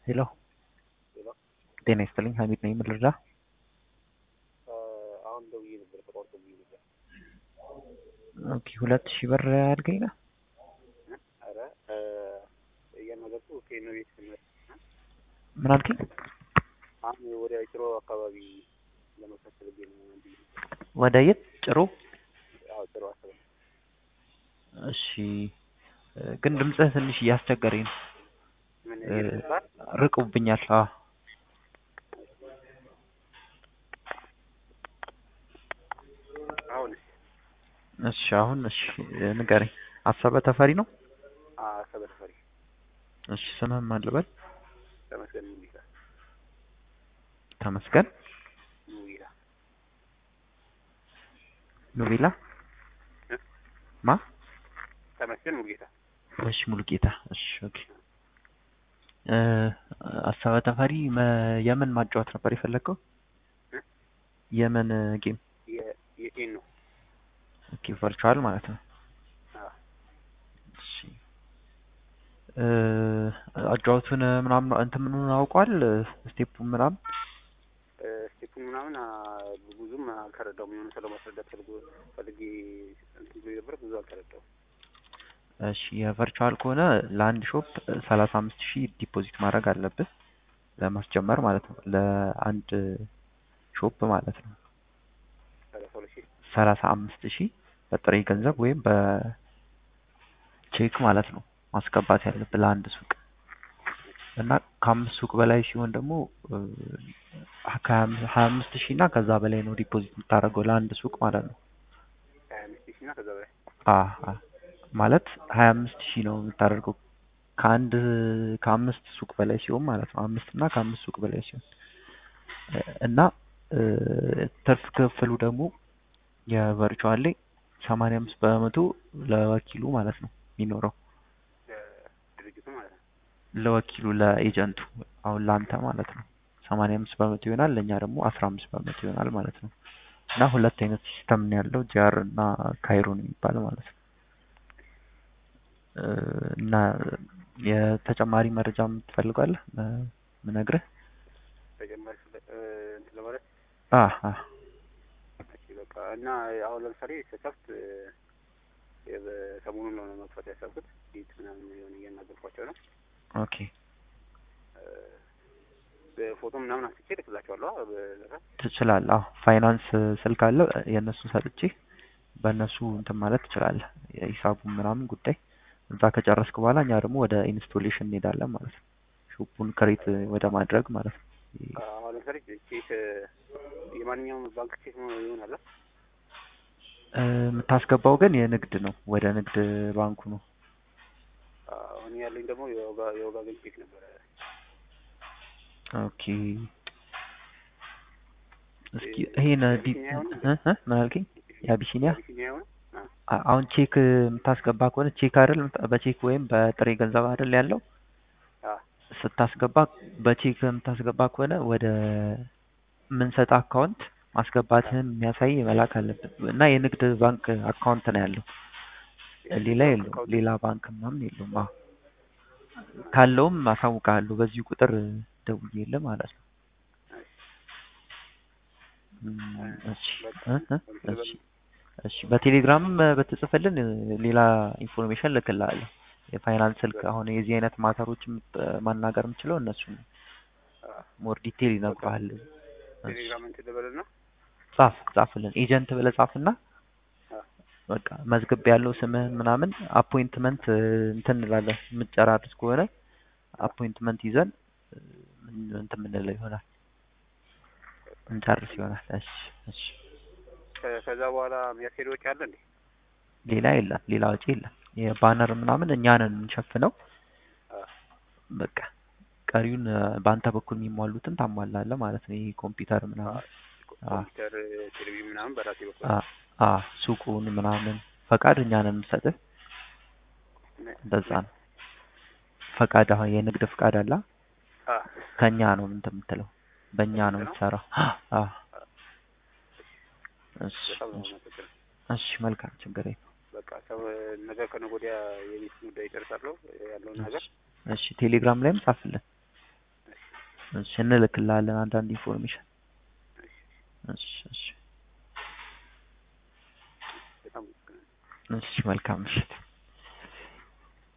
ሄሎ ሄሎ ጤና ይስጥልኝ ሀሚድ ነኝ ምን ልርዳ አሁን ደውዬ ነበር ተቋርጦብኝ ነበር። ኦኬ ሁለት ሺህ ብር አድርገኝ ነው አረ እያናገርኩ ከኖ ቤት ስመት ምን አልከኝ አሁን ወደ ጭሮ አካባቢ ለመውሰድ ፈልጌ ነው እንዲ ወደ የት ጭሮ አዎ ጭሮ አስበ እሺ ግን ድምፅህ ትንሽ እያስቸገረኝ ነው ምን እ፣ ይባል ርቁብኛል አዎ አሁን እሺ አሁን እሺ ንገረኝ አሰበ ተፈሪ ነው አሰበ ተፈሪ እሺ ስምህን ማን ልበል ተመስገን ሙሉጌታ ተመስገን ሙሉጌታ ኑቤላ እ? ማ ተመስገን ሙሉጌታ እሺ ሙሉጌታ እሺ ኦኬ እ፣ አሰበ ተፈሪ መ- የምን ማጫወት ነበር የፈለግከው እ? የምን ጌም የ- የቴን ነው ኦኬ ቨርቹዋል ማለት ነው አዎ እሺ እ፣ አጫወቱን ምናምን እንትን ምኑን አውቋል ስቴፑ ምናምን ስቴፑን ምናምን አ፣ ብዙም አልተረዳውም። የሆነ ሰው ለማስረዳት ፈልጎ ፈልጌ እንትን ብሎ ነበር ብዙ አልተረዳውም። እሺ የቨርቹዋል ከሆነ ለአንድ ሾፕ ሰላሳ አምስት ሺህ ዲፖዚት ማድረግ አለብህ ለማስጀመር ማለት ነው ለአንድ ሾፕ ማለት ነው ሰላሳ ሁለት ሺህ ሰላሳ አምስት ሺህ በጥሬ ገንዘብ ወይም በቼክ ማለት ነው ማስገባት ያለብህ ለአንድ ሱቅ እና ከአምስት ሱቅ በላይ ሲሆን ደግሞ እ፣ ከሀያ አምስት ሺህ እና ከዛ በላይ ነው ዲፖዚት የምታደርገው ለአንድ ሱቅ ማለት ነው ሀያ አምስት ሺህ እና ከዛ በላይ አ አ ማለት ሀያ አምስት ሺህ ነው የምታደርገው ከአንድ ከአምስት ሱቅ በላይ ሲሆን ማለት ነው አምስት እና ከአምስት ሱቅ በላይ ሲሆን እ፣ እና እ፣ ትርፍ ክፍሉ ደግሞ የቨርቹዋል ላይ ሰማንያ አምስት በመቶ ለወኪሉ ማለት ነው የሚኖረው ድርጅቱ ማለት ነው። ለወኪሉ ለኤጀንቱ አሁን ለአንተ ማለት ነው ሰማንያ አምስት በመቶ ይሆናል ለእኛ ደግሞ አስራ አምስት በመቶ ይሆናል ማለት ነው እና ሁለት አይነት ሲስተም ነው ያለው ጂአር እና ካይሮን የሚባል ማለት ነው እ፣ እና የተጨማሪ መረጃ ትፈልጋለህ እ፣ ምነግርህ ተጨማሪ ስለ- እ፣ እንትን ለማለት አ አ እሺ በቃ እና አሁን ለምሳሌ ስከፍት እ፣ የበ- ሰሞኑን ነው መክፈት ያሰብኩት ፊት ምናምን የሆነ እያናገርኳቸው ነው ኦኬ እ፣ በፎቶ ምናምን አንስቼ እልክላቸዋለሁ አ፣ በ- ትችላለህ አዎ ፋይናንስ ስልክ አለ የእነሱ ሰጥቼ በእነሱ እንትን ማለት ትችላለህ የሂሳቡን ምናምን ጉዳይ እዛ ከጨረስክ በኋላ እኛ ደግሞ ወደ ኢንስቶሌሽን እንሄዳለን ማለት ነው ሾፑን ክሬት ወደ ማድረግ ማለት ነው አሁን ለምሳሌ ቼክ እ፣ የማንኛውም ባንክ ቼክ ነው ይሆናል አ? እ፣ የምታስገባው ግን የንግድ ነው ወደ ንግድ ባንኩ ነው አሁን ያለኝ ደግሞ የወጋ የወጋገን ቼክ ነበረ ኦኬ እስኪ ይሄን ዲ የአቢሲኒያ ይሆን? እ እ ምን አልከኝ የአቢሲኒያ አቢሲኒያ የሆነ አ፣ አ- አሁን ቼክ የምታስገባ ከሆነ ቼክ አይደል የምታ- በቼክ ወይም በጥሬ ገንዘብ አይደል ያለው አ፣ ስታስገባ በቼክ የምታስገባ ከሆነ ወደ ምንሰጥ አካውንት ማስገባትህን የሚያሳይ መላክ አለብን እና የንግድ ባንክ አካውንት ነው ያለው ሌላ የለውም አካውንት ሌላ ባንክ ምናምን የለውም አዎ ካለውም አሳውቅሃለሁ በዚሁ ቁጥር ደውዬልህ ማለት ነው እም፣ እሺ እ እ እሺ እሺ በቴሌግራምም በተጽፈልን ሌላ ኢንፎርሜሽን ልክልሃለሁ የፋይናንስ ስልክ አሁን የዚህ አይነት ማተሮች የምት- ማናገር የምችለው እነሱ ነው አ፣ ሞር ዲቴል ይነግሩሃል እሺ ቴሌግራም እንትን ልበልና ጻፍ ጻፍልን ኤጀንት ብለህ ጻፍና አ፣ በቃ መዝግብ ያለው ስምህን ምናምን አፖይንትመንት እንትን እንላለን የምትጨራርስ ከሆነ አፖይንትመንት ይዘን እ፣ ምን- እንትን የምንለው ይሆናል እንጨርስ ይሆናል እሺ እሺ ከ- ከዛ በኋላ የሚያስኬድ ወጪ አለ እንዴ? ሌላ የለም ሌላ ወጪ የለም የባነር ምናምን እኛ ነን የምንሸፍነው አ፣ በቃ ቀሪውን እ፣ በአንተ በኩል የሚሟሉትን ታሟላለህ ማለት ነው ይሄ ኮምፒውተር ምናምን አ ኮምፒውተር ቴሌቪዥን ምናምን በራሴ በኩል አ አ ሱቁን ምናምን ፈቃድ እኛ ነን የምንሰጥህ እንደዛ ነው ፈቃድ አሁን የንግድ ፈቃድ አለ አ፣ ከኛ ነው እንትን የምትለው በእኛ ነው ነው? የምትሰራው አ እሺ በጣም ነው እሺ የማመሰግነው። እሺ መልካም ችግር የለም በቃ ሰው ነገ ከነገ ወዲያ የቤት ጉዳይ ይጨርሳለሁ ያለውን ነገር እሺ ቴሌግራም ላይም ጻፍልን እሺ እንልክልሃለን አንዳንድ ኢንፎርሜሽን። እሺ እሺ እሺ በጣም አመሰግናለሁ። እሺ መልካም ምሽት።